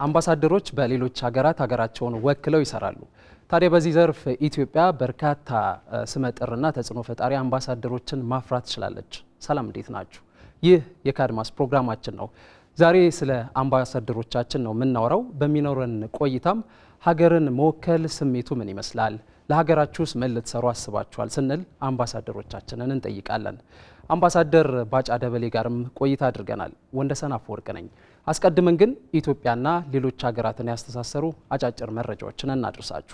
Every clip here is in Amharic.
አምባሳደሮች በሌሎች ሀገራት ሀገራቸውን ወክለው ይሰራሉ። ታዲያ በዚህ ዘርፍ ኢትዮጵያ በርካታ ስመጥርና ተጽዕኖ ፈጣሪ አምባሳደሮችን ማፍራት ትችላለች። ሰላም፣ እንዴት ናችሁ? ይህ የካድማስ ፕሮግራማችን ነው። ዛሬ ስለ አምባሳደሮቻችን ነው የምናወራው። በሚኖረን ቆይታም ሀገርን መወከል ስሜቱ ምን ይመስላል፣ ለሀገራችሁስ ምን ልትሰሩ አስባችኋል ስንል አምባሳደሮቻችንን እንጠይቃለን። አምባሳደር ባጫ ደበሌ ጋርም ቆይታ አድርገናል። ወንደሰን አፈወርቅ ነኝ። አስቀድመን ግን ኢትዮጵያና ሌሎች ሀገራትን ያስተሳሰሩ አጫጭር መረጃዎችን እናድርሳችሁ።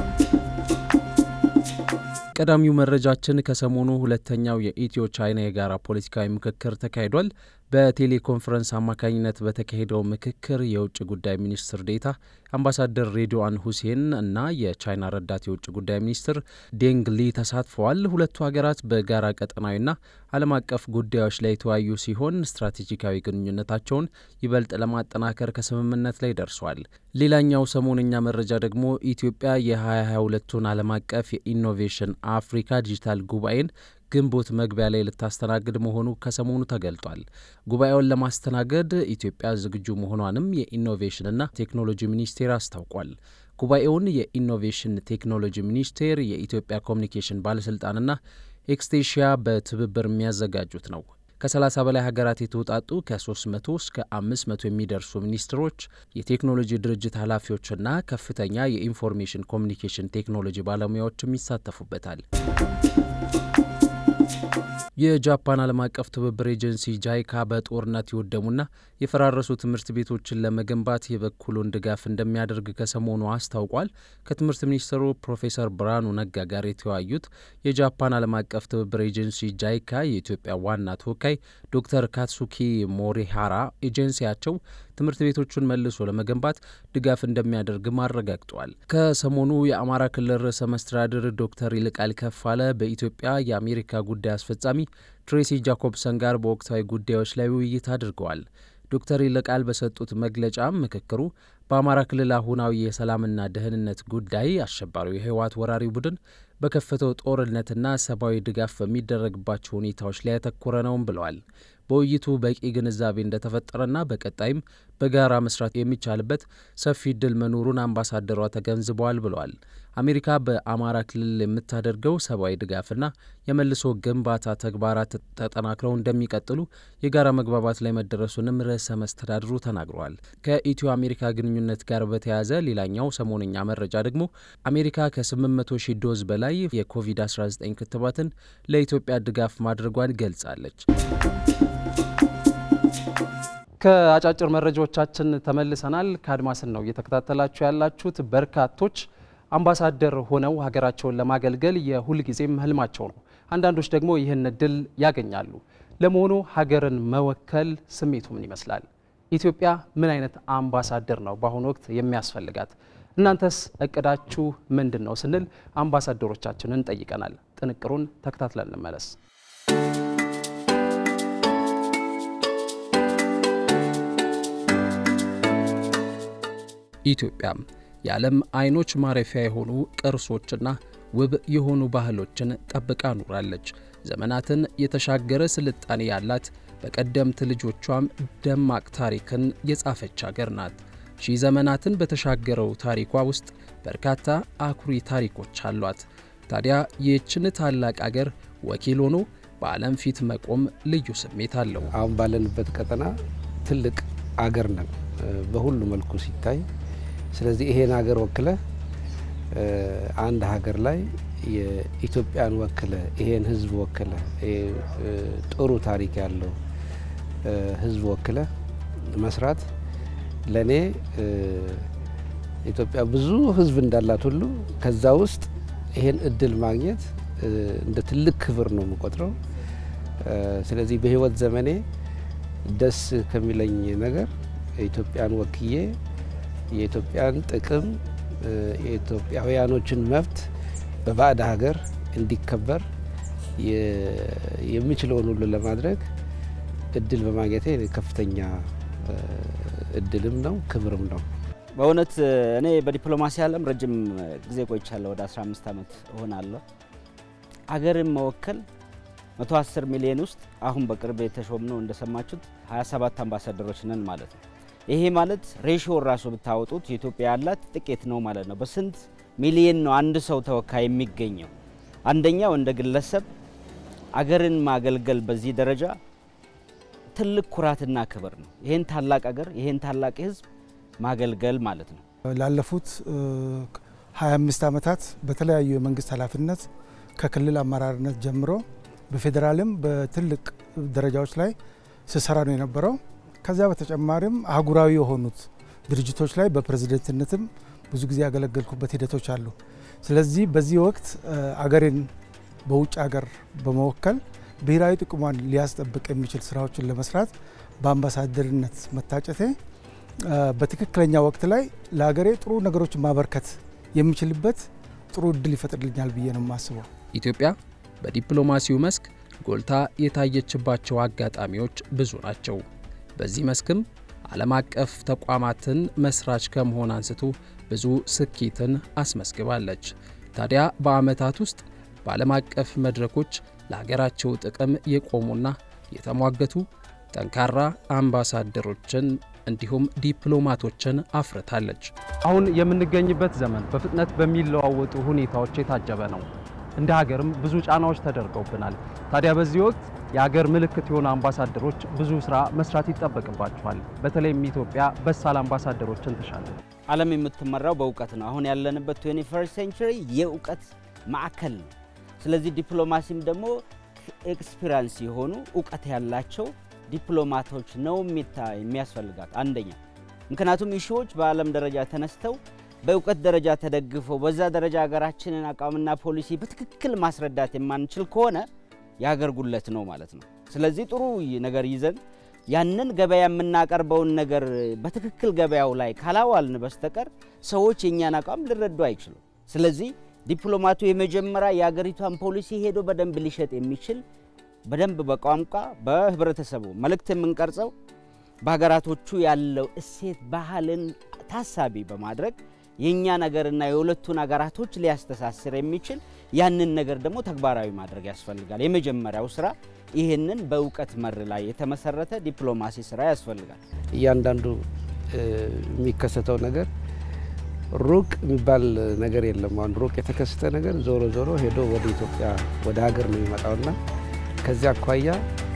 ቀዳሚው መረጃችን ከሰሞኑ ሁለተኛው የኢትዮ ቻይና የጋራ ፖለቲካዊ ምክክር ተካሂዷል። በቴሌኮንፈረንስ አማካኝነት በተካሄደው ምክክር የውጭ ጉዳይ ሚኒስትር ዴታ አምባሳደር ሬድዋን ሁሴን እና የቻይና ረዳት የውጭ ጉዳይ ሚኒስትር ዴንግ ሊ ተሳትፈዋል። ሁለቱ ሀገራት በጋራ ቀጠናዊና ዓለም አቀፍ ጉዳዮች ላይ የተወያዩ ሲሆን ስትራቴጂካዊ ግንኙነታቸውን ይበልጥ ለማጠናከር ከስምምነት ላይ ደርሷል። ሌላኛው ሰሞነኛ መረጃ ደግሞ ኢትዮጵያ የ2022ቱን ዓለም አቀፍ የኢኖቬሽን አፍሪካ ዲጂታል ጉባኤን ግንቦት መግቢያ ላይ ልታስተናግድ መሆኑ ከሰሞኑ ተገልጧል። ጉባኤውን ለማስተናገድ ኢትዮጵያ ዝግጁ መሆኗንም የኢኖቬሽንና ቴክኖሎጂ ሚኒስቴር አስታውቋል። ጉባኤውን የኢኖቬሽን ቴክኖሎጂ ሚኒስቴር፣ የኢትዮጵያ ኮሚኒኬሽን ባለስልጣንና ኤክስቴሽያ በትብብር የሚያዘጋጁት ነው። ከ30 በላይ ሀገራት የተውጣጡ ከ300 እስከ 500 የሚደርሱ ሚኒስትሮች፣ የቴክኖሎጂ ድርጅት ኃላፊዎችና ከፍተኛ የኢንፎርሜሽን ኮሚኒኬሽን ቴክኖሎጂ ባለሙያዎችም ይሳተፉበታል። የጃፓን ዓለም አቀፍ ትብብር ኤጀንሲ ጃይካ በጦርነት የወደሙና የፈራረሱ ትምህርት ቤቶችን ለመገንባት የበኩሉን ድጋፍ እንደሚያደርግ ከሰሞኑ አስታውቋል። ከትምህርት ሚኒስትሩ ፕሮፌሰር ብርሃኑ ነጋ ጋር የተወያዩት የጃፓን ዓለም አቀፍ ትብብር ኤጀንሲ ጃይካ የኢትዮጵያ ዋና ተወካይ ዶክተር ካትሱኪ ሞሪሃራ ኤጀንሲያቸው ትምህርት ቤቶቹን መልሶ ለመገንባት ድጋፍ እንደሚያደርግም አረጋግጠዋል። ከሰሞኑ የአማራ ክልል ርዕሰ መስተዳድር ዶክተር ይልቃል ከፋለ በኢትዮጵያ የአሜሪካ ጉዳይ አስፈጻሚ ትሬሲ ጃኮብሰን ጋር በወቅታዊ ጉዳዮች ላይ ውይይት አድርገዋል። ዶክተር ይልቃል በሰጡት መግለጫም ምክክሩ በአማራ ክልል አሁናዊ የሰላምና ደህንነት ጉዳይ አሸባሪው የህወሓት ወራሪ ቡድን በከፈተው ጦርነትና ሰብአዊ ድጋፍ በሚደረግባቸው ሁኔታዎች ላይ ያተኮረ ነውም ብለዋል። በውይይቱ በቂ ግንዛቤ እንደተፈጠረና በቀጣይም በጋራ መስራት የሚቻልበት ሰፊ እድል መኖሩን አምባሳደሯ ተገንዝበዋል ብለዋል። አሜሪካ በአማራ ክልል የምታደርገው ሰብአዊ ድጋፍና የመልሶ ግንባታ ተግባራት ተጠናክረው እንደሚቀጥሉ የጋራ መግባባት ላይ መደረሱንም ርዕሰ መስተዳድሩ ተናግረዋል። ከኢትዮ አሜሪካ ግንኙነት ጋር በተያያዘ ሌላኛው ሰሞነኛ መረጃ ደግሞ አሜሪካ ከ800 ሺህ ዶዝ በላይ የኮቪድ-19 ክትባትን ለኢትዮጵያ ድጋፍ ማድረጓን ገልጻለች። ከአጫጭር መረጃዎቻችን ተመልሰናል። ከአድማስን ነው እየተከታተላችሁ ያላችሁት። በርካቶች አምባሳደር ሆነው ሀገራቸውን ለማገልገል የሁልጊዜም ህልማቸው ነው። አንዳንዶች ደግሞ ይህን እድል ያገኛሉ። ለመሆኑ ሀገርን መወከል ስሜቱ ምን ይመስላል? ኢትዮጵያ ምን አይነት አምባሳደር ነው በአሁኑ ወቅት የሚያስፈልጋት? እናንተስ እቅዳችሁ ምንድን ነው ስንል አምባሳደሮቻችንን ጠይቀናል። ጥንቅሩን ተከታትለን እንመለስ። ኢትዮጵያ የዓለም አይኖች ማረፊያ የሆኑ ቅርሶችና ውብ የሆኑ ባህሎችን ጠብቃ ኑራለች። ዘመናትን የተሻገረ ስልጣኔ ያላት በቀደምት ልጆቿም ደማቅ ታሪክን የጻፈች አገር ናት። ሺህ ዘመናትን በተሻገረው ታሪኳ ውስጥ በርካታ አኩሪ ታሪኮች አሏት። ታዲያ ይህችን ታላቅ አገር ወኪል ሆኖ በዓለም ፊት መቆም ልዩ ስሜት አለው። አሁን ባለንበት ቀጠና ትልቅ አገር ነን በሁሉ መልኩ ሲታይ ስለዚህ ይሄን ሀገር ወክለ አንድ ሀገር ላይ የኢትዮጵያን ወክለ ይሄን ሕዝብ ወክለ ጥሩ ታሪክ ያለው ሕዝብ ወክለ መስራት ለእኔ ኢትዮጵያ ብዙ ሕዝብ እንዳላት ሁሉ ከዛ ውስጥ ይሄን እድል ማግኘት እንደ ትልቅ ክብር ነው የምቆጥረው። ስለዚህ በህይወት ዘመኔ ደስ ከሚለኝ ነገር ኢትዮጵያን ወክዬ የኢትዮጵያን ጥቅም የኢትዮጵያውያኖችን መብት በባዕድ ሀገር እንዲከበር የሚችለውን ሁሉ ለማድረግ እድል በማግኘቴ ከፍተኛ እድልም ነው ክብርም ነው። በእውነት እኔ በዲፕሎማሲ ዓለም ረጅም ጊዜ ቆይቻለሁ። ወደ 15 ዓመት እሆናለሁ። አገርን መወከል 110 ሚሊዮን ውስጥ አሁን በቅርብ የተሾምነው እንደሰማችሁት 27 አምባሳደሮች ነን ማለት ነው። ይሄ ማለት ሬሽዮ ራሱ ብታወጡት ኢትዮጵያ ያላት ጥቂት ነው ማለት ነው። በስንት ሚሊየን ነው አንድ ሰው ተወካይ የሚገኘው? አንደኛው እንደ ግለሰብ አገርን ማገልገል በዚህ ደረጃ ትልቅ ኩራትና ክብር ነው። ይህን ታላቅ አገር ይህን ታላቅ ሕዝብ ማገልገል ማለት ነው። ላለፉት 25 ዓመታት በተለያዩ የመንግስት ኃላፊነት ከክልል አመራርነት ጀምሮ በፌዴራልም በትልቅ ደረጃዎች ላይ ስሰራ ነው የነበረው። ከዚያ በተጨማሪም አህጉራዊ የሆኑት ድርጅቶች ላይ በፕሬዝደንትነትም ብዙ ጊዜ ያገለገልኩበት ሂደቶች አሉ። ስለዚህ በዚህ ወቅት አገሬን በውጭ ሀገር በመወከል ብሔራዊ ጥቅሟን ሊያስጠብቅ የሚችል ስራዎችን ለመስራት በአምባሳደርነት መታጨቴ በትክክለኛ ወቅት ላይ ለሀገሬ ጥሩ ነገሮችን ማበርከት የሚችልበት ጥሩ እድል ይፈጥርልኛል ብዬ ነው የማስበው። ኢትዮጵያ በዲፕሎማሲው መስክ ጎልታ የታየችባቸው አጋጣሚዎች ብዙ ናቸው። በዚህ መስክም ዓለም አቀፍ ተቋማትን መስራች ከመሆን አንስቶ ብዙ ስኬትን አስመስግባለች። ታዲያ በዓመታት ውስጥ በዓለም አቀፍ መድረኮች ለሀገራቸው ጥቅም የቆሙና የተሟገቱ ጠንካራ አምባሳደሮችን እንዲሁም ዲፕሎማቶችን አፍርታለች። አሁን የምንገኝበት ዘመን በፍጥነት በሚለዋወጡ ሁኔታዎች የታጀበ ነው። እንደ ሀገርም ብዙ ጫናዎች ተደርገውብናል። ታዲያ በዚህ ወቅት የሀገር ምልክት የሆኑ አምባሳደሮች ብዙ ስራ መስራት ይጠበቅባቸዋል። በተለይም ኢትዮጵያ በሳል አምባሳደሮችን ትሻለች። ዓለም የምትመራው በእውቀት ነው። አሁን ያለንበት 21 ሴንቸሪ የእውቀት ማዕከል ነው። ስለዚህ ዲፕሎማሲም ደግሞ ኤክስፒሪንስ የሆኑ እውቀት ያላቸው ዲፕሎማቶች ነው የሚያስፈልጋት አንደኛ። ምክንያቱም ኢሹዎች በዓለም ደረጃ ተነስተው በእውቀት ደረጃ ተደግፈው በዛ ደረጃ ሀገራችንን አቋምና ፖሊሲ በትክክል ማስረዳት የማንችል ከሆነ የሀገር ጉለት ነው ማለት ነው። ስለዚህ ጥሩ ነገር ይዘን ያንን ገበያ የምናቀርበውን ነገር በትክክል ገበያው ላይ ካላዋልን በስተቀር ሰዎች የእኛን አቋም ሊረዱ አይችሉም። ስለዚህ ዲፕሎማቱ የመጀመሪያ የሀገሪቷን ፖሊሲ ሄዶ በደንብ ሊሸጥ የሚችል በደንብ በቋንቋ በህብረተሰቡ መልእክት የምንቀርጸው በሀገራቶቹ ያለው እሴት ባህልን ታሳቢ በማድረግ የእኛ ነገርና የሁለቱን ሀገራቶች ሊያስተሳስር የሚችል ያንን ነገር ደግሞ ተግባራዊ ማድረግ ያስፈልጋል። የመጀመሪያው ስራ ይህንን በእውቀት መር ላይ የተመሰረተ ዲፕሎማሲ ስራ ያስፈልጋል። እያንዳንዱ የሚከሰተው ነገር ሩቅ የሚባል ነገር የለም። አሁን ሩቅ የተከሰተ ነገር ዞሮ ዞሮ ሄዶ ወደ ኢትዮጵያ ወደ ሀገር ነው የሚመጣውና ከዚያ አኳያ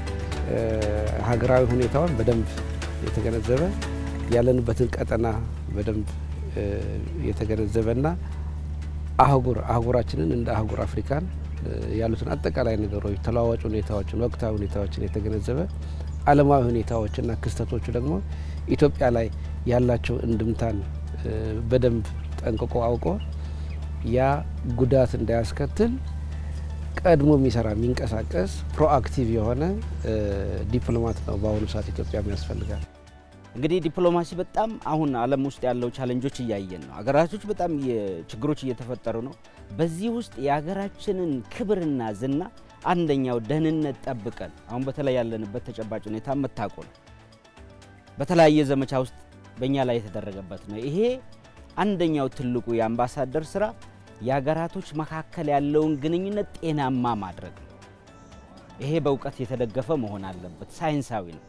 ሀገራዊ ሁኔታውን በደንብ የተገነዘበ ያለንበትን ቀጠና በደንብ የተገነዘበና አህጉር አህጉራችንን እንደ አህጉር አፍሪካን ያሉትን አጠቃላይ ነገሮች፣ ተለዋዋጭ ሁኔታዎችን፣ ወቅታዊ ሁኔታዎችን የተገነዘበ ዓለማዊ ሁኔታዎችና ክስተቶቹ ደግሞ ኢትዮጵያ ላይ ያላቸው እንድምታን በደንብ ጠንቅቆ አውቆ ያ ጉዳት እንዳያስከትል ቀድሞ የሚሰራ የሚንቀሳቀስ ፕሮአክቲቭ የሆነ ዲፕሎማት ነው በአሁኑ ሰዓት ኢትዮጵያ ያስፈልጋል። እንግዲህ ዲፕሎማሲ በጣም አሁን ዓለም ውስጥ ያለው ቻለንጆች እያየን ነው። ሀገራቶች በጣም ችግሮች እየተፈጠሩ ነው። በዚህ ውስጥ የሀገራችንን ክብርና ዝና አንደኛው ደህንነት ጠብቀን አሁን በተለይ ያለንበት ተጨባጭ ሁኔታ መታቆ ነው። በተለያየ ዘመቻ ውስጥ በእኛ ላይ የተደረገበት ነው። ይሄ አንደኛው ትልቁ የአምባሳደር ስራ የሀገራቶች መካከል ያለውን ግንኙነት ጤናማ ማድረግ ነው። ይሄ በእውቀት የተደገፈ መሆን አለበት፣ ሳይንሳዊ ነው።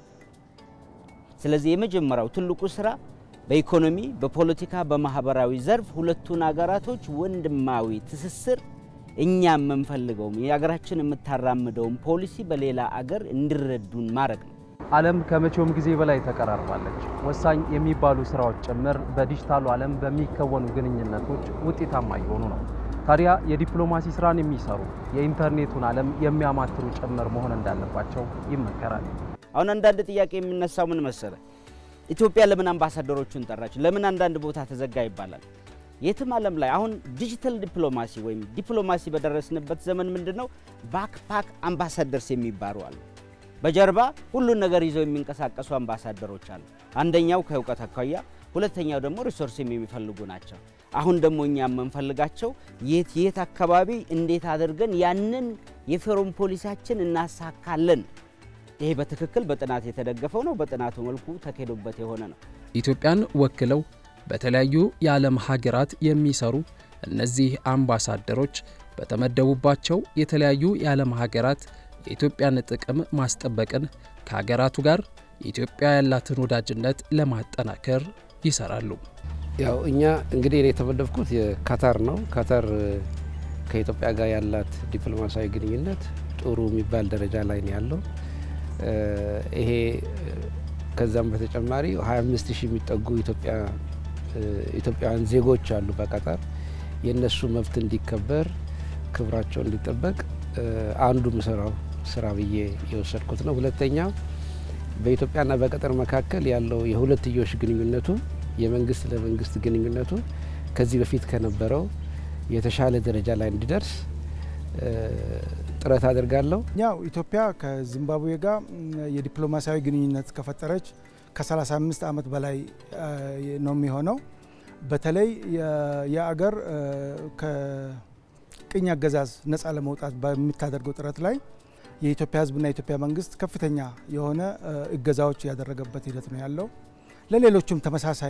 ስለዚህ የመጀመሪያው ትልቁ ስራ በኢኮኖሚ፣ በፖለቲካ፣ በማህበራዊ ዘርፍ ሁለቱን ሀገራቶች ወንድማዊ ትስስር እኛ የምንፈልገውም የሀገራችን የምታራምደውን ፖሊሲ በሌላ አገር እንዲረዱን ማድረግ ነው። ዓለም ከመቼውም ጊዜ በላይ ተቀራርባለች። ወሳኝ የሚባሉ ስራዎች ጭምር በዲጂታሉ ዓለም በሚከወኑ ግንኙነቶች ውጤታማ እየሆኑ ነው። ታዲያ የዲፕሎማሲ ስራን የሚሰሩ የኢንተርኔቱን ዓለም የሚያማትሩ ጭምር መሆን እንዳለባቸው ይመከራል። አሁን አንዳንድ ጥያቄ የሚነሳው ምን መሰለ፣ ኢትዮጵያ ለምን አምባሳደሮቹን ጠራች? ለምን አንዳንድ ቦታ ተዘጋ ይባላል። የትም ዓለም ላይ አሁን ዲጂታል ዲፕሎማሲ ወይም ዲፕሎማሲ በደረስንበት ዘመን ምንድን ነው ባክፓክ አምባሳደርስ የሚባሉ አሉ። በጀርባ ሁሉን ነገር ይዘው የሚንቀሳቀሱ አምባሳደሮች አሉ። አንደኛው ከእውቀት አኳያ፣ ሁለተኛው ደግሞ ሪሶርስም የሚፈልጉ ናቸው። አሁን ደግሞ እኛ የምንፈልጋቸው የት የት አካባቢ እንዴት አድርገን ያንን የፎሬን ፖሊሲያችን እናሳካለን። ይሄ በትክክል በጥናት የተደገፈው ነው። በጥናቱ መልኩ ተካሂዶበት የሆነ ነው። ኢትዮጵያን ወክለው በተለያዩ የዓለም ሀገራት የሚሰሩ እነዚህ አምባሳደሮች በተመደቡባቸው የተለያዩ የዓለም ሀገራት የኢትዮጵያን ጥቅም ማስጠበቅን ከሀገራቱ ጋር ኢትዮጵያ ያላትን ወዳጅነት ለማጠናከር ይሰራሉ። ያው እኛ እንግዲህ እኔ የተመደብኩት የካታር ነው። ካታር ከኢትዮጵያ ጋር ያላት ዲፕሎማሲያዊ ግንኙነት ጥሩ የሚባል ደረጃ ላይ ነው ያለው። ይሄ ከዛም በተጨማሪ 25 ሺህ የሚጠጉ ኢትዮጵያውያን ዜጎች አሉ በቀጠር የእነሱ መብት እንዲከበር ክብራቸው እንዲጠበቅ አንዱ ምሰራው ስራ ብዬ የወሰድኩት ነው። ሁለተኛው በኢትዮጵያና በቀጠር መካከል ያለው የሁለትዮሽ ግንኙነቱ የመንግስት ለመንግስት ግንኙነቱ ከዚህ በፊት ከነበረው የተሻለ ደረጃ ላይ እንዲደርስ ጥረት አድርጋለሁ። ያው ኢትዮጵያ ከዚምባብዌ ጋር የዲፕሎማሲያዊ ግንኙነት ከፈጠረች ከ35 ዓመት በላይ ነው የሚሆነው። በተለይ የአገር ከቅኝ አገዛዝ ነፃ ለመውጣት በምታደርገው ጥረት ላይ የኢትዮጵያ ሕዝብና የኢትዮጵያ መንግስት ከፍተኛ የሆነ እገዛዎች ያደረገበት ሂደት ነው ያለው። ለሌሎችም ተመሳሳይ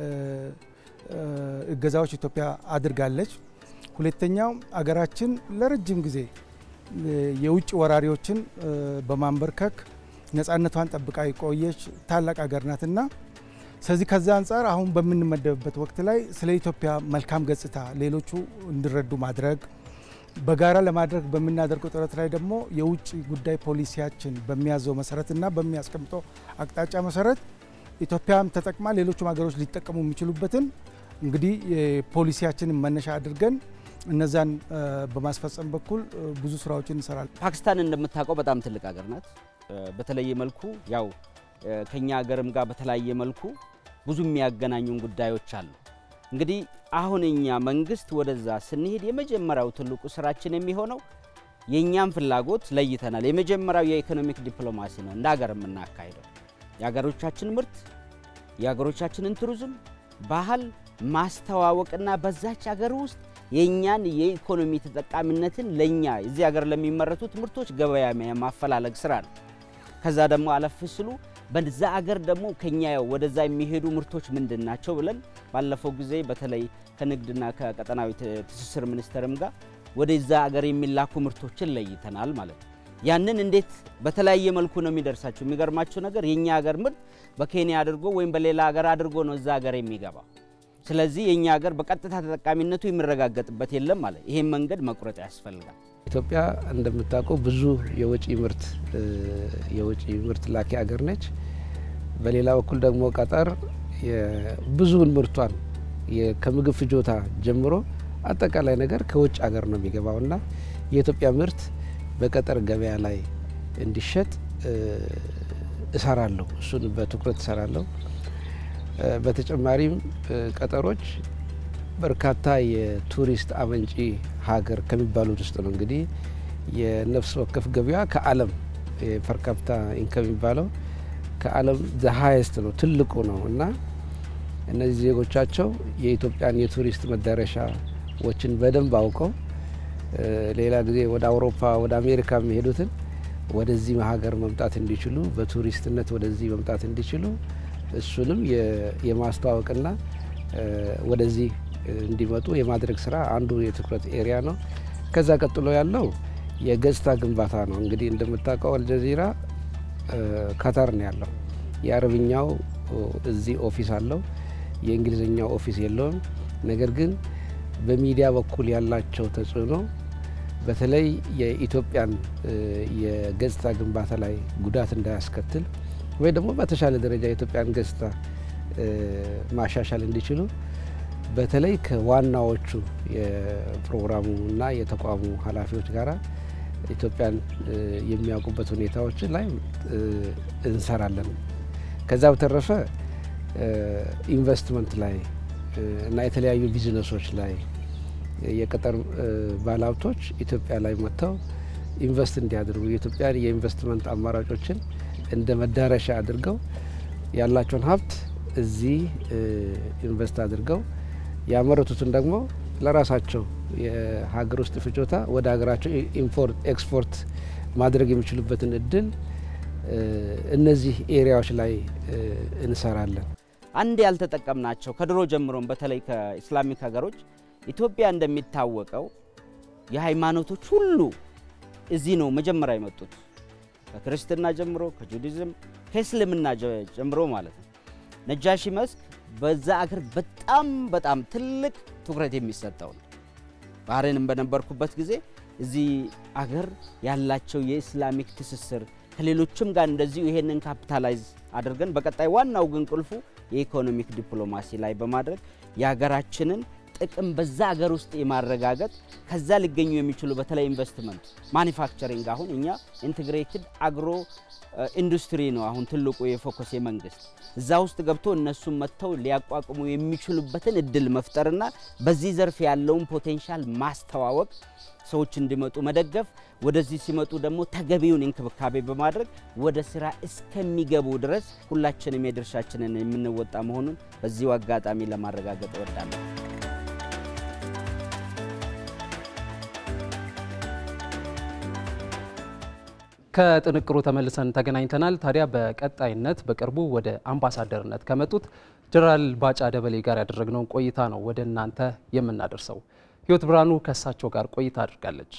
እገዛዎች ኢትዮጵያ አድርጋለች። ሁለተኛው አገራችን ለረጅም ጊዜ የውጭ ወራሪዎችን በማንበርከክ ነፃነቷን ጠብቃ የቆየች ታላቅ ሀገር ናትና ስለዚህ ከዛ አንጻር አሁን በምንመደብበት ወቅት ላይ ስለ ኢትዮጵያ መልካም ገጽታ ሌሎቹ እንዲረዱ ማድረግ በጋራ ለማድረግ በምናደርገው ጥረት ላይ ደግሞ የውጭ ጉዳይ ፖሊሲያችን በሚያዘው መሰረትና በሚያስቀምጠው አቅጣጫ መሰረት ኢትዮጵያም ተጠቅማ ሌሎቹም ሀገሮች ሊጠቀሙ የሚችሉበትን እንግዲህ ፖሊሲያችንን መነሻ አድርገን እነዛን በማስፈጸም በኩል ብዙ ስራዎችን እንሰራለን። ፓኪስታን እንደምታውቀው በጣም ትልቅ ሀገር ናት። በተለየ መልኩ ያው ከኛ ሀገርም ጋር በተለያየ መልኩ ብዙ የሚያገናኙን ጉዳዮች አሉ። እንግዲህ አሁን እኛ መንግስት ወደዛ ስንሄድ የመጀመሪያው ትልቁ ስራችን የሚሆነው የእኛም ፍላጎት ለይተናል። የመጀመሪያው የኢኮኖሚክ ዲፕሎማሲ ነው እንደ ሀገር የምናካሄደው የሀገሮቻችን ምርት የሀገሮቻችንን ቱሪዝም ባህል ማስተዋወቅና በዛች ሀገር ውስጥ የእኛን የኢኮኖሚ ተጠቃሚነትን ለእኛ እዚህ ሀገር ለሚመረቱት ምርቶች ገበያ ማፈላለግ ስራ ነው። ከዛ ደግሞ አለፍ ስሉ በዛ አገር ደግሞ ከኛ ወደዛ የሚሄዱ ምርቶች ምንድን ናቸው ብለን ባለፈው ጊዜ በተለይ ከንግድና ከቀጠናዊ ትስስር ሚኒስቴርም ጋር ወደዛ አገር የሚላኩ ምርቶችን ለይተናል ማለት ነው። ያንን እንዴት በተለያየ መልኩ ነው የሚደርሳቸው። የሚገርማቸው ነገር የእኛ ሀገር ምርት በኬንያ አድርጎ ወይም በሌላ ሀገር አድርጎ ነው እዛ ሀገር የሚገባው። ስለዚህ የእኛ ሀገር በቀጥታ ተጠቃሚነቱ የሚረጋገጥበት የለም ማለት ይሄን መንገድ መቁረጥ ያስፈልጋል። ኢትዮጵያ እንደምታውቀው ብዙ የወጪ ምርት የወጪ ምርት ላኪ ሀገር ነች። በሌላ በኩል ደግሞ ቀጠር ብዙውን ምርቷን ከምግብ ፍጆታ ጀምሮ አጠቃላይ ነገር ከውጭ ሀገር ነው የሚገባው እና የኢትዮጵያ ምርት በቀጠር ገበያ ላይ እንዲሸጥ እሰራለሁ። እሱን በትኩረት እሰራለሁ። በተጨማሪም ቀጠሮች በርካታ የቱሪስት አመንጪ ሀገር ከሚባሉት ውስጥ ነው። እንግዲህ የነፍስ ወከፍ ገቢዋ ከዓለም የፐርካፕታ ኢንከም የሚባለው ከዓለም ዘ ሀይስት ነው፣ ትልቁ ነው እና እነዚህ ዜጎቻቸው የኢትዮጵያን የቱሪስት መዳረሻዎችን በደንብ አውቀው ሌላ ጊዜ ወደ አውሮፓ ወደ አሜሪካ የሚሄዱትን ወደዚህ ሀገር መምጣት እንዲችሉ በቱሪስትነት ወደዚህ መምጣት እንዲችሉ እሱንም የማስተዋወቅና ወደዚህ እንዲመጡ የማድረግ ስራ አንዱ የትኩረት ኤሪያ ነው። ከዛ ቀጥሎ ያለው የገጽታ ግንባታ ነው። እንግዲህ እንደምታውቀው አልጀዚራ ካታር ነው ያለው። የአረብኛው እዚህ ኦፊስ አለው፣ የእንግሊዝኛው ኦፊስ የለውም። ነገር ግን በሚዲያ በኩል ያላቸው ተጽዕኖ በተለይ የኢትዮጵያን የገጽታ ግንባታ ላይ ጉዳት እንዳያስከትል ወይ ደግሞ በተሻለ ደረጃ የኢትዮጵያን ገጽታ ማሻሻል እንዲችሉ በተለይ ከዋናዎቹ የፕሮግራሙና የተቋሙ ኃላፊዎች ጋራ ኢትዮጵያን የሚያውቁበት ሁኔታዎች ላይ እንሰራለን። ከዛ በተረፈ ኢንቨስትመንት ላይ እና የተለያዩ ቢዝነሶች ላይ የቀጠር ባለሀብቶች ኢትዮጵያ ላይ መጥተው ኢንቨስት እንዲያደርጉ የኢትዮጵያን የኢንቨስትመንት አማራጮችን እንደ መዳረሻ አድርገው ያላቸውን ሀብት እዚህ ኢንቨስት አድርገው ያመረቱትን ደግሞ ለራሳቸው የሀገር ውስጥ ፍጆታ ወደ ሀገራቸው ኢምፖርት ኤክስፖርት ማድረግ የሚችሉበትን እድል እነዚህ ኤሪያዎች ላይ እንሰራለን። አንድ ያልተጠቀምናቸው ከድሮ ጀምሮም በተለይ ከኢስላሚክ ሀገሮች ኢትዮጵያ እንደሚታወቀው የሃይማኖቶች ሁሉ እዚህ ነው መጀመሪያ የመጡት ከክርስትና ጀምሮ ከጁዲዝም ከእስልምና ጀምሮ ማለት ነው። ነጃሺ መስክ በዛ አገር በጣም በጣም ትልቅ ትኩረት የሚሰጠው ነው። ባህሬንም በነበርኩበት ጊዜ እዚህ አገር ያላቸው የኢስላሚክ ትስስር ከሌሎችም ጋር እንደዚሁ ይሄንን ካፒታላይዝ አድርገን በቀጣይ ዋናው ግን ቁልፉ የኢኮኖሚክ ዲፕሎማሲ ላይ በማድረግ የሀገራችንን ጥቅም በዛ ሀገር ውስጥ የማረጋገጥ ከዛ ሊገኙ የሚችሉ በተለይ ኢንቨስትመንት ማኒፋክቸሪንግ አሁን እኛ ኢንቴግሬትድ አግሮ ኢንዱስትሪ ነው አሁን ትልቁ የፎከስ የመንግስት እዛ ውስጥ ገብቶ እነሱም መጥተው ሊያቋቁሙ የሚችሉበትን እድል መፍጠርና በዚህ ዘርፍ ያለውን ፖቴንሻል ማስተዋወቅ ሰዎች እንዲመጡ መደገፍ፣ ወደዚህ ሲመጡ ደግሞ ተገቢውን እንክብካቤ በማድረግ ወደ ስራ እስከሚገቡ ድረስ ሁላችንም የድርሻችንን የምንወጣ መሆኑን በዚሁ አጋጣሚ ለማረጋገጥ እወዳለሁ። ከጥንቅሩ ተመልሰን ተገናኝተናል። ታዲያ በቀጣይነት በቅርቡ ወደ አምባሳደርነት ከመጡት ጀነራል ባጫ ደበሌ ጋር ያደረግነውን ቆይታ ነው ወደ እናንተ የምናደርሰው። ህይወት ብርሃኑ ከእሳቸው ጋር ቆይታ አድርጋለች።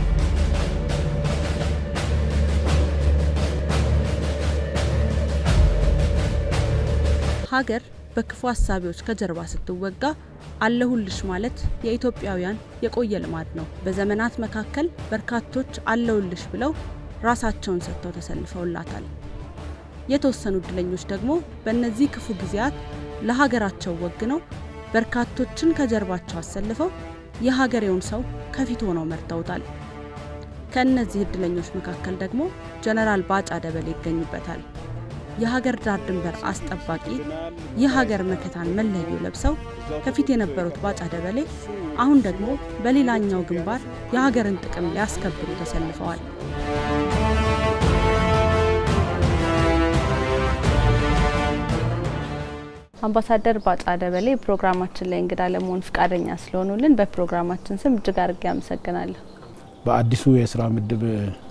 ሀገር በክፉ ሀሳቢዎች ከጀርባ ስትወጋ አለሁልሽ ማለት የኢትዮጵያውያን የቆየ ልማድ ነው። በዘመናት መካከል በርካቶች አለሁልሽ ብለው ራሳቸውን ሰጥተው ተሰልፈውላታል። የተወሰኑ እድለኞች ደግሞ በእነዚህ ክፉ ጊዜያት ለሀገራቸው ወግነው በርካቶችን ከጀርባቸው አሰልፈው የሀገሬውን ሰው ከፊት ሆነው መርተውታል። ከእነዚህ እድለኞች መካከል ደግሞ ጀነራል ባጫ ደበሌ ይገኙበታል። የሀገር ዳር ድንበር አስጠባቂ የሀገር መከታን መለዮ ለብሰው ከፊት የነበሩት ባጫ ደበሌ አሁን ደግሞ በሌላኛው ግንባር የሀገርን ጥቅም ሊያስከብሩ ተሰልፈዋል። አምባሳደር ባጫ ደበሌ ፕሮግራማችን ላይ እንግዳ ለመሆን ፍቃደኛ ስለሆኑልን በፕሮግራማችን ስም እጅግ አድርጌ አመሰግናለሁ። በአዲሱ የስራ ምድብ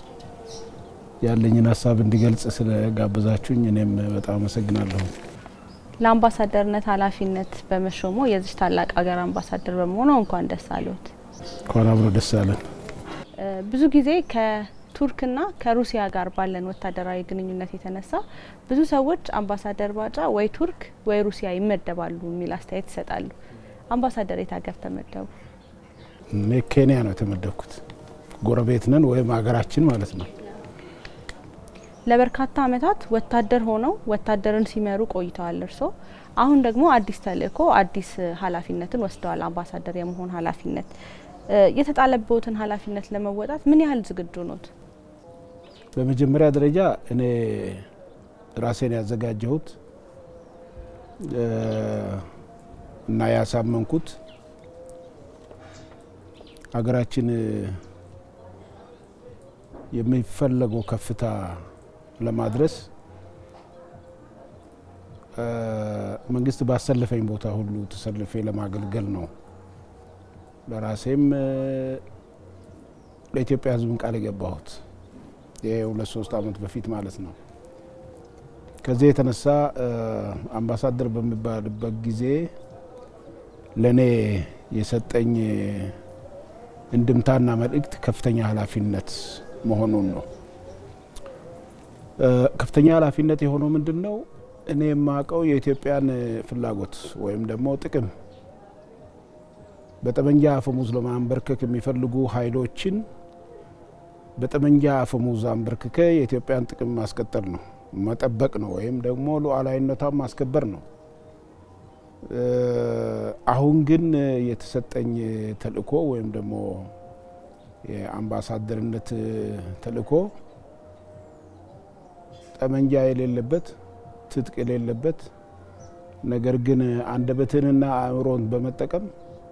ያለኝን ሀሳብ እንዲገልጽ ስለጋበዛችሁኝ እኔም በጣም አመሰግናለሁ። ለአምባሳደርነት ኃላፊነት በመሾሞ የዚች ታላቅ ሀገር አምባሳደር በመሆኑ እንኳን ደስ አለዎት። እንኳን አብሮ ደስ አለን። ብዙ ጊዜ ከቱርክና ከሩሲያ ጋር ባለን ወታደራዊ ግንኙነት የተነሳ ብዙ ሰዎች አምባሳደር ባጫ ወይ ቱርክ ወይ ሩሲያ ይመደባሉ የሚል አስተያየት ይሰጣሉ። አምባሳደር የት ሀገር ተመደቡ? እኔ ኬንያ ነው የተመደብኩት። ጎረቤት ነን ወይም ሀገራችን ማለት ነው። ለበርካታ ዓመታት ወታደር ሆነው ወታደርን ሲመሩ ቆይተዋል። እርስዎ አሁን ደግሞ አዲስ ተልእኮ አዲስ ኃላፊነትን ወስደዋል። አምባሳደር የመሆን ኃላፊነት የተጣለበትን ኃላፊነት ለመወጣት ምን ያህል ዝግጁ ኖት? በመጀመሪያ ደረጃ እኔ ራሴን ያዘጋጀሁት እና ያሳመንኩት ሀገራችን የሚፈለገው ከፍታ ለማድረስ መንግስት ባሰለፈኝ ቦታ ሁሉ ተሰልፌ ለማገልገል ነው። ለራሴም ለኢትዮጵያ ሕዝብን ቃል የገባሁት ይሄ ሁለት ሶስት ዓመት በፊት ማለት ነው። ከዚህ የተነሳ አምባሳደር በሚባልበት ጊዜ ለእኔ የሰጠኝ እንድምታና መልእክት ከፍተኛ ኃላፊነት መሆኑን ነው። ከፍተኛ ኃላፊነት የሆነው ምንድን ነው? እኔ የማውቀው የኢትዮጵያን ፍላጎት ወይም ደግሞ ጥቅም በጠመንጃ አፈሙዝ ለማንበርከክ የሚፈልጉ ኃይሎችን በጠመንጃ አፈሙዝ አንበርክከ የኢትዮጵያን ጥቅም ማስቀጠል ነው፣ መጠበቅ ነው፣ ወይም ደግሞ ሉዓላዊነቷን ማስከበር ነው። አሁን ግን የተሰጠኝ ተልእኮ ወይም ደግሞ የአምባሳደርነት ተልእኮ ጠመንጃ የሌለበት ትጥቅ የሌለበት ነገር ግን አንደበትንና አእምሮን በመጠቀም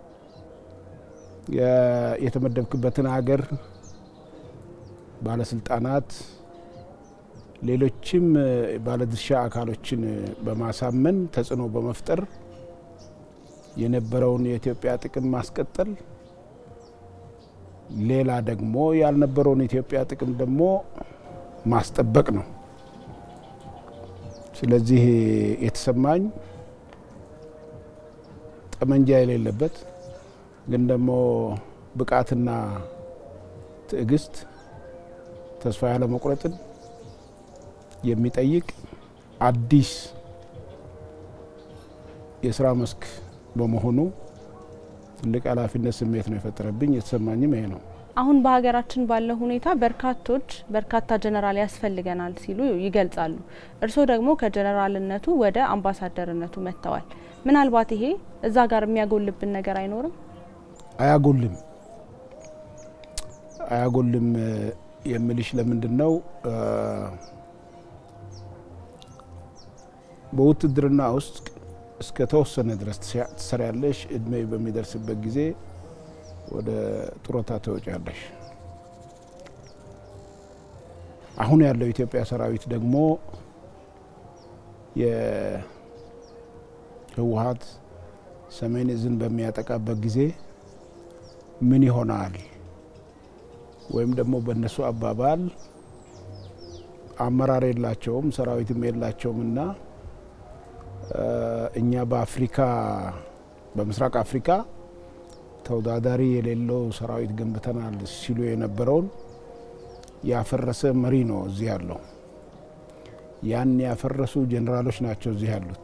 የተመደብክበትን ሀገር ባለስልጣናት፣ ሌሎችም ባለድርሻ አካሎችን በማሳመን ተጽዕኖ በመፍጠር የነበረውን የኢትዮጵያ ጥቅም ማስቀጠል፣ ሌላ ደግሞ ያልነበረውን የኢትዮጵያ ጥቅም ደግሞ ማስጠበቅ ነው። ስለዚህ የተሰማኝ ጠመንጃ የሌለበት ግን ደግሞ ብቃትና ትዕግስት፣ ተስፋ ያለመቁረጥን የሚጠይቅ አዲስ የስራ መስክ በመሆኑ ትልቅ ኃላፊነት ስሜት ነው የፈጠረብኝ። የተሰማኝም ይሄ ነው። አሁን በሀገራችን ባለው ሁኔታ በርካቶች በርካታ ጀነራል ያስፈልገናል ሲሉ ይገልጻሉ። እርስዎ ደግሞ ከጀነራልነቱ ወደ አምባሳደርነቱ መጥተዋል። ምናልባት ይሄ እዛ ጋር የሚያጎልብን ነገር አይኖርም? አያጎልም አያጎልም የምልሽ ለምንድን ነው በውትድርና ውስጥ እስከ ተወሰነ ድረስ ትሰሪያለሽ። እድሜ በሚደርስበት ጊዜ ወደ ጡረታ ትወጫለሽ። አሁን ያለው የኢትዮጵያ ሰራዊት ደግሞ የህወሀት ሰሜን እዝን በሚያጠቃበት ጊዜ ምን ይሆናል ወይም ደግሞ በእነሱ አባባል አመራር የላቸውም ሰራዊትም የላቸውም እና እኛ በአፍሪካ በምስራቅ አፍሪካ ተወዳዳሪ የሌለው ሰራዊት ገንብተናል ሲሉ የነበረውን ያፈረሰ መሪ ነው እዚህ ያለው። ያን ያፈረሱ ጄኔራሎች ናቸው እዚህ ያሉት።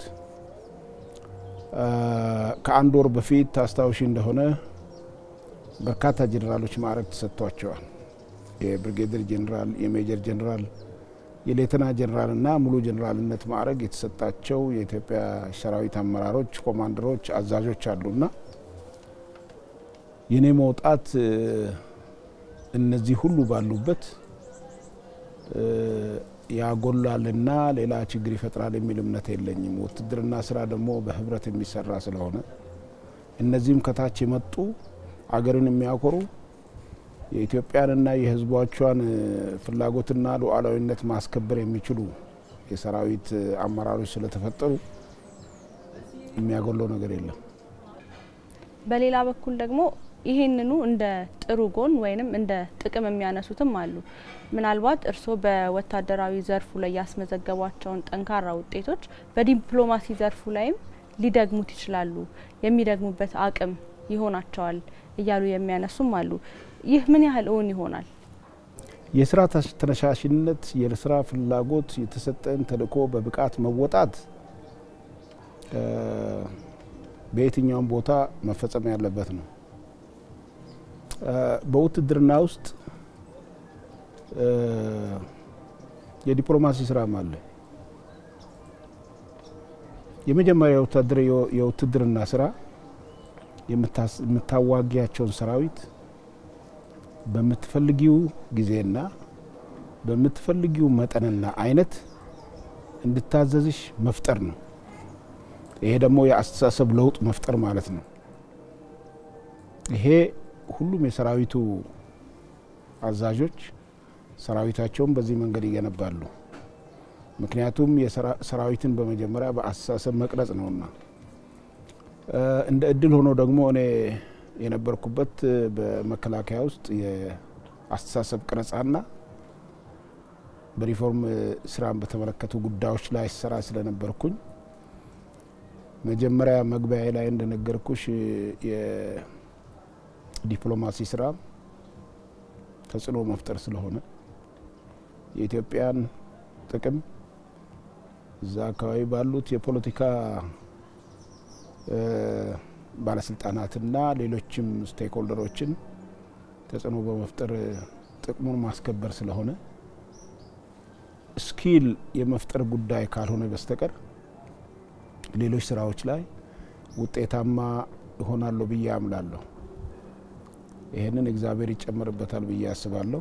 ከአንድ ወር በፊት ታስታውሺ እንደሆነ በርካታ ጄኔራሎች ማዕረግ ተሰጥቷቸዋል። የብሪጌደር ጄኔራል፣ የሜጀር ጄኔራል፣ የሌተና ጄኔራል እና ሙሉ ጄኔራልነት ማዕረግ የተሰጣቸው የኢትዮጵያ ሰራዊት አመራሮች፣ ኮማንደሮች፣ አዛዦች አሉና የኔ መውጣት እነዚህ ሁሉ ባሉበት ያጎላልና ሌላ ችግር ይፈጥራል የሚል እምነት የለኝም። ውትድርና ስራ ደግሞ በህብረት የሚሰራ ስለሆነ እነዚህም ከታች የመጡ አገርን የሚያኮሩ የኢትዮጵያንና የሕዝቦቿን ፍላጎትና ሉዓላዊነት ማስከበር የሚችሉ የሰራዊት አመራሮች ስለተፈጠሩ የሚያጎለው ነገር የለም። በሌላ በኩል ደግሞ ይሄንኑ እንደ ጥሩ ጎን ወይንም እንደ ጥቅም የሚያነሱትም አሉ። ምናልባት እርስዎ በወታደራዊ ዘርፉ ላይ ያስመዘገቧቸውን ጠንካራ ውጤቶች በዲፕሎማሲ ዘርፉ ላይም ሊደግሙት ይችላሉ፣ የሚደግሙበት አቅም ይሆናቸዋል እያሉ የሚያነሱም አሉ። ይህ ምን ያህል እውን ይሆናል? የስራ ተነሳሽነት፣ የስራ ፍላጎት፣ የተሰጠን ተልዕኮ በብቃት መወጣት በየትኛውም ቦታ መፈጸም ያለበት ነው። በውትድርና ውስጥ የዲፕሎማሲ ስራም አለ። የመጀመሪያ ወታደር የውትድርና ስራ የምታዋጊያቸውን ሰራዊት በምትፈልጊው ጊዜና በምትፈልጊው መጠንና አይነት እንድታዘዝሽ መፍጠር ነው። ይሄ ደግሞ የአስተሳሰብ ለውጥ መፍጠር ማለት ነው። ይሄ ሁሉም የሰራዊቱ አዛዦች ሰራዊታቸውን በዚህ መንገድ ይገነባሉ። ምክንያቱም ሰራዊትን በመጀመሪያ በአስተሳሰብ መቅረጽ ነውና። እንደ እድል ሆኖ ደግሞ እኔ የነበርኩበት በመከላከያ ውስጥ የአስተሳሰብ ቅረጻና በሪፎርም ስራን በተመለከቱ ጉዳዮች ላይ ስራ ስለነበርኩኝ መጀመሪያ መግቢያ ላይ እንደነገርኩሽ የዲፕሎማሲ ስራ ተጽዕኖ መፍጠር ስለሆነ የኢትዮጵያን ጥቅም እዛ አካባቢ ባሉት የፖለቲካ ባለስልጣናትና ሌሎችም ስቴክሆልደሮችን ተጽዕኖ በመፍጠር ጥቅሙን ማስከበር ስለሆነ ስኪል የመፍጠር ጉዳይ ካልሆነ በስተቀር ሌሎች ስራዎች ላይ ውጤታማ እሆናለሁ ብዬ አምላለሁ። ይህንን እግዚአብሔር ይጨመርበታል ብዬ አስባለሁ።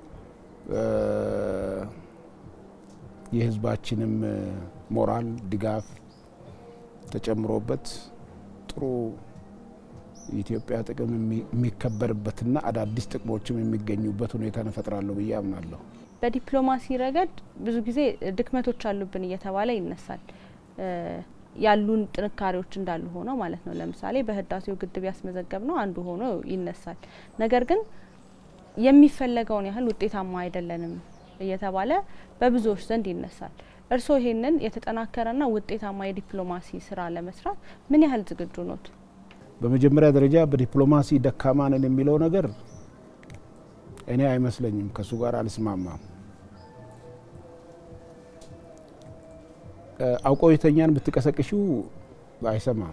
የህዝባችንም ሞራል ድጋፍ ተጨምሮበት ጥሩ የኢትዮጵያ ጥቅም የሚከበርበትና አዳዲስ ጥቅሞችም የሚገኙበት ሁኔታ እንፈጥራለሁ ብዬ አምናለሁ። በዲፕሎማሲ ረገድ ብዙ ጊዜ ድክመቶች አሉብን እየተባለ ይነሳል። ያሉን ጥንካሬዎች እንዳሉ ሆነው ማለት ነው። ለምሳሌ በህዳሴው ግድብ ያስመዘገብ ነው አንዱ ሆኖ ይነሳል። ነገር ግን የሚፈለገውን ያህል ውጤታማ አይደለንም እየተባለ በብዙዎች ዘንድ ይነሳል። እርስዎ ይሄንን የተጠናከረና ውጤታማ የዲፕሎማሲ ስራ ለመስራት ምን ያህል ዝግጁ ኖት? በመጀመሪያ ደረጃ በዲፕሎማሲ ደካማ ነን የሚለው ነገር እኔ አይመስለኝም። ከእሱ ጋር አልስማማም። አውቀው የተኛን ብትቀሰቅሽው አይሰማም።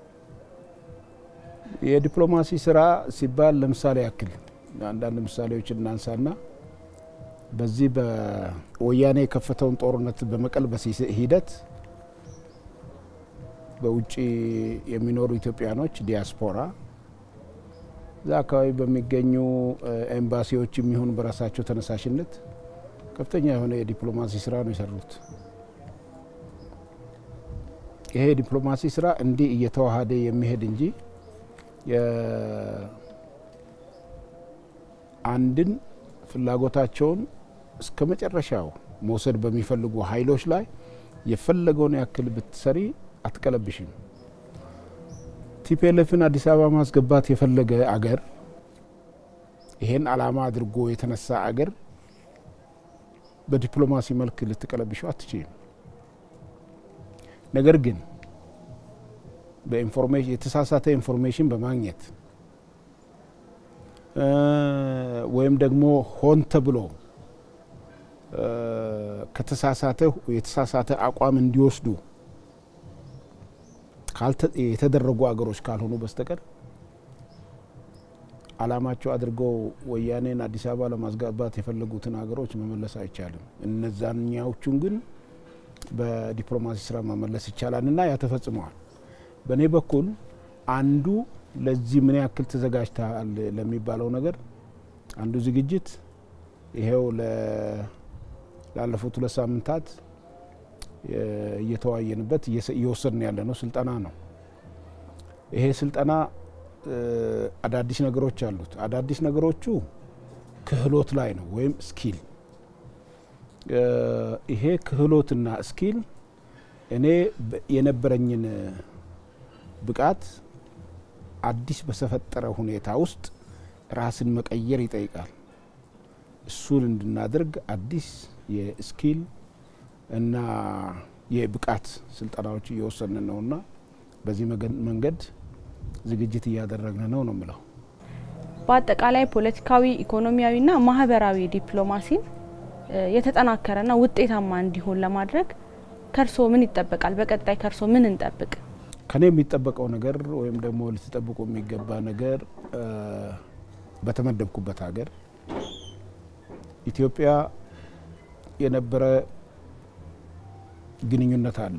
የዲፕሎማሲ ስራ ሲባል ለምሳሌ ያክል አንዳንድ ምሳሌዎች እናንሳና በዚህ በወያኔ የከፈተውን ጦርነት በመቀልበስ ሂደት በውጭ የሚኖሩ ኢትዮጵያኖች ዲያስፖራ እዛ አካባቢ በሚገኙ ኤምባሲዎች የሚሆን በራሳቸው ተነሳሽነት ከፍተኛ የሆነ የዲፕሎማሲ ስራ ነው የሰሩት። ይሄ የዲፕሎማሲ ስራ እንዲህ እየተዋሃደ የሚሄድ እንጂ አንድን ፍላጎታቸውን እስከ መጨረሻው መውሰድ በሚፈልጉ ኃይሎች ላይ የፈለገውን ያክል ብትሰሪ አትቀለብሽም። ቲፒኤልኤፍን አዲስ አበባ ማስገባት የፈለገ አገር ይሄን አላማ አድርጎ የተነሳ አገር በዲፕሎማሲ መልክ ልትቀለብሸው አትችልም። ነገር ግን በኢንፎርሜሽን የተሳሳተ ኢንፎርሜሽን በማግኘት ወይም ደግሞ ሆን ተብሎ ከተሳሳተ የተሳሳተ አቋም እንዲወስዱ የተደረጉ አገሮች ካልሆኑ በስተቀር አላማቸው አድርገው ወያኔን አዲስ አበባ ለማስገባት የፈለጉትን ሀገሮች መመለስ አይቻልም። እነዛኛዎቹን ግን በዲፕሎማሲ ስራ መመለስ ይቻላል እና ያ ተፈጽመዋል። በእኔ በኩል አንዱ ለዚህ ምን ያክል ተዘጋጅተሃል ለሚባለው ነገር አንዱ ዝግጅት ይሄው ላለፉት ሁለት ሳምንታት እየተወያየንበት እየወሰድን ያለ ነው ስልጠና ነው። ይሄ ስልጠና አዳዲስ ነገሮች አሉት። አዳዲስ ነገሮቹ ክህሎት ላይ ነው ወይም ስኪል። ይሄ ክህሎትና ስኪል እኔ የነበረኝን ብቃት አዲስ በተፈጠረ ሁኔታ ውስጥ ራስን መቀየር ይጠይቃል። እሱን እንድናደርግ አዲስ የስኪል እና የብቃት ስልጠናዎች እየወሰንን ነውና በዚህ መንገድ ዝግጅት እያደረግን ነው ነው የምለው። በአጠቃላይ ፖለቲካዊ፣ ኢኮኖሚያዊና ማህበራዊ ዲፕሎማሲን የተጠናከረና ውጤታማ እንዲሆን ለማድረግ ከእርስዎ ምን ይጠበቃል? በቀጣይ ከእርስዎ ምን እንጠብቅ? ከኔ የሚጠበቀው ነገር ወይም ደግሞ ልትጠብቁ የሚገባ ነገር በተመደብኩበት ሀገር ኢትዮጵያ የነበረ ግንኙነት አለ።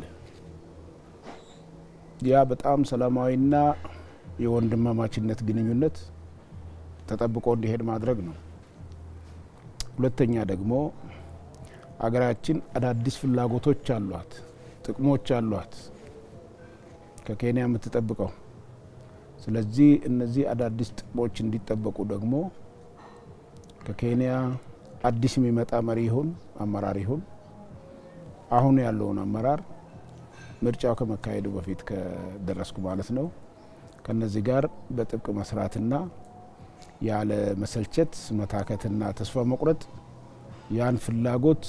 ያ በጣም ሰላማዊና የወንድማማችነት ግንኙነት ተጠብቆ እንዲሄድ ማድረግ ነው። ሁለተኛ ደግሞ አገራችን አዳዲስ ፍላጎቶች አሏት፣ ጥቅሞች አሏት ከኬንያ የምትጠብቀው። ስለዚህ እነዚህ አዳዲስ ጥቅሞች እንዲጠበቁ ደግሞ ከኬንያ አዲስ የሚመጣ መሪ ይሁን አመራር ይሁን አሁን ያለውን አመራር ምርጫው ከመካሄዱ በፊት ከደረስኩ ማለት ነው ከነዚህ ጋር በጥብቅ መስራትና ያለ መሰልቸት መታከትና ተስፋ መቁረጥ ያን ፍላጎት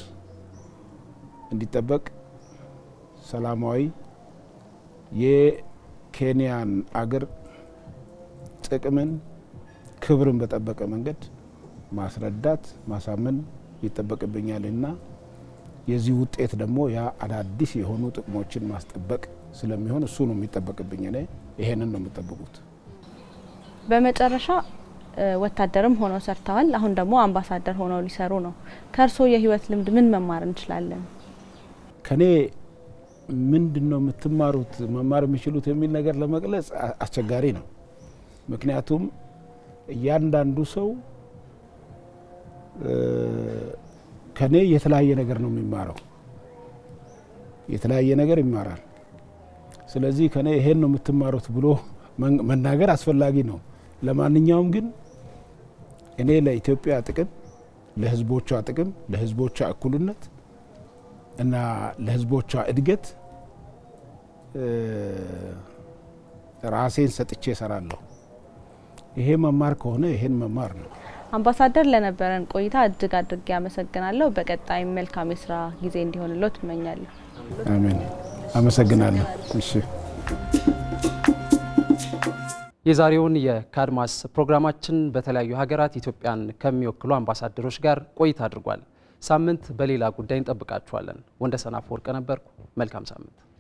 እንዲጠበቅ ሰላማዊ የኬንያን አገር ጥቅምን ክብርን በጠበቀ መንገድ ማስረዳት ማሳመን ይጠበቅብኛልና የዚህ ውጤት ደግሞ ያ አዳዲስ የሆኑ ጥቅሞችን ማስጠበቅ ስለሚሆን እሱ ነው የሚጠበቅብኝ። እኔ ይሄንን ነው የምጠብቁት። በመጨረሻ ወታደርም ሆነው ሰርተዋል። አሁን ደግሞ አምባሳደር ሆነው ሊሰሩ ነው። ከእርስዎ የህይወት ልምድ ምን መማር እንችላለን? ከኔ ምንድን ነው የምትማሩት መማር የሚችሉት የሚል ነገር ለመግለጽ አስቸጋሪ ነው። ምክንያቱም እያንዳንዱ ሰው ከኔ የተለያየ ነገር ነው የሚማረው፣ የተለያየ ነገር ይማራል። ስለዚህ ከኔ ይሄን ነው የምትማሩት ብሎ መናገር አስፈላጊ ነው። ለማንኛውም ግን እኔ ለኢትዮጵያ ጥቅም፣ ለህዝቦቿ ጥቅም፣ ለህዝቦቿ እኩልነት እና ለህዝቦቿ እድገት ራሴን ሰጥቼ እሰራለሁ። ይሄ መማር ከሆነ ይሄን መማር ነው። አምባሳደር ለነበረን ቆይታ እጅግ አድርጌ አመሰግናለሁ። በቀጣይም መልካም የስራ ጊዜ እንዲሆንልዎ ትመኛለሁ። አሜን። አመሰግናለሁ። እሺ። የዛሬውን የካድማስ ፕሮግራማችን በተለያዩ ሀገራት ኢትዮጵያን ከሚወክሉ አምባሳደሮች ጋር ቆይታ አድርጓል። ሳምንት በሌላ ጉዳይ እንጠብቃችኋለን። ወንደሰን አፈወርቅ ነበርኩ። መልካም ሳምንት